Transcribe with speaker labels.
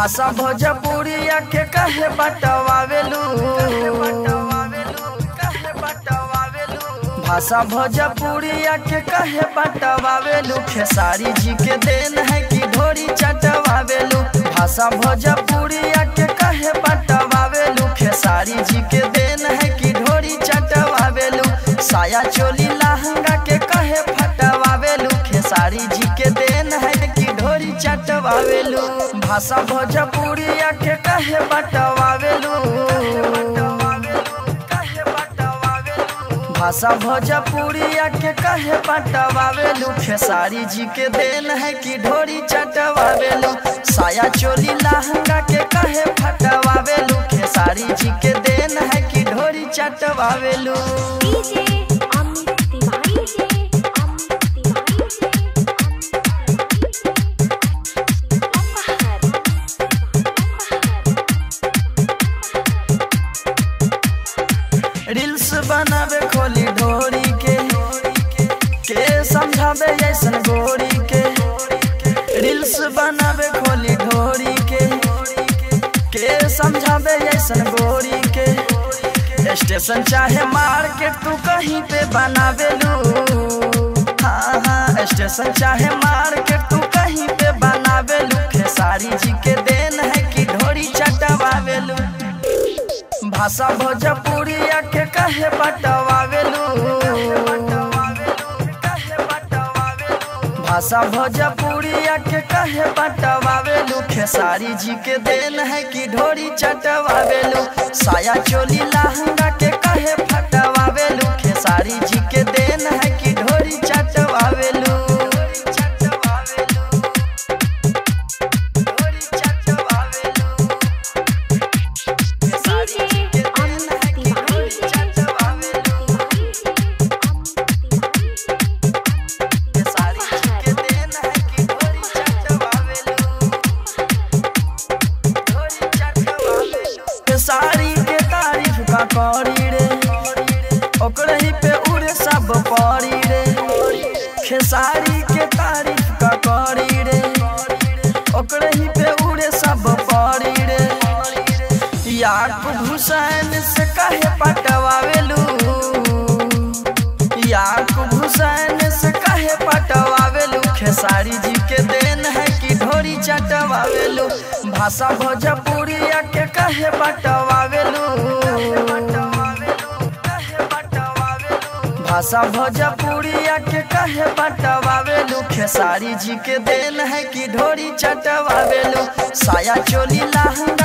Speaker 1: भाषा भोजपुरिया के कहे बटवावेलू भाषा भोजपुरिया के कहे बटवावेलू खेसारी जी के देन है कि ढोरी चटवावेलू भाषा भोजपुरिया के कहे बटवावेलू खेसारी जी के देन है कि ढोरी चटवावेलू साया चोली लहंगा के कहे फटवावेलू खेसारी जी के देन है कि ढोरी चटवावेलू भाषा भोजपुरिया के कहे बटवावेलू भाषा भोजपुरिया के कहे बटवावेलू खेसारी जी के देन है कि ढोरी चटवावेलू साया चोली लहंगा के कहे फटवावेलू खेसारी जी के देन है कि ढोरी चटवावेलू
Speaker 2: डीजे अमित तिवारी जे अमित तिवारी जे
Speaker 1: रील्स बनावे खोली ढोरी के के समझावे ऐसन गोरी के रील्स बनावे खोली ढोरी के के समझावे ऐसन गोरी के स्टेशन चाहे मार्केट तू कहीं पे बनावेलू हाँ हाँ स्टेशन चाहे मार्केट तू कहीं पे बनावेलू खेसारी जी के देन है कि ढोरी चटवावेलू भाषा भोजपुरिया के कहे बटवावेलू भाषा भोजपुरिया के कहे बटवावेलू खेसारी जी के देन है कि ढोरी चटवावेलू साया चोली लहंगा के कहे फटवावेलू खेसारी जी के देन है कि ढोरी चटवावेलू ढोरी चटवावेलू
Speaker 2: डीजे अमित तिवारी जे अमित तिवारी जे
Speaker 1: सारी के देन है कि ढोरी चटवावेलू ढोरी चटवावेलू सारी के तारीफ का करी रे ओकरे ही पे उड़े सब पड़ी रे खेसारी के तारीफ का करी रे ओकरे ही पे उड़े सब पड़ी रे याकूब हुसैन से कहे पटवावेलू याकूब हुसैन से कहे पटवावेलू खेसारी जी के देन है कि ढोरी चटवावेलू भाषा भोजपुरिया के कहे बटवावेलू भाषा भोजपुरिया के कहे बटवावेलू खेसारी जी के देन है कि ढोरी चटवावेलू साया चोली लहंगा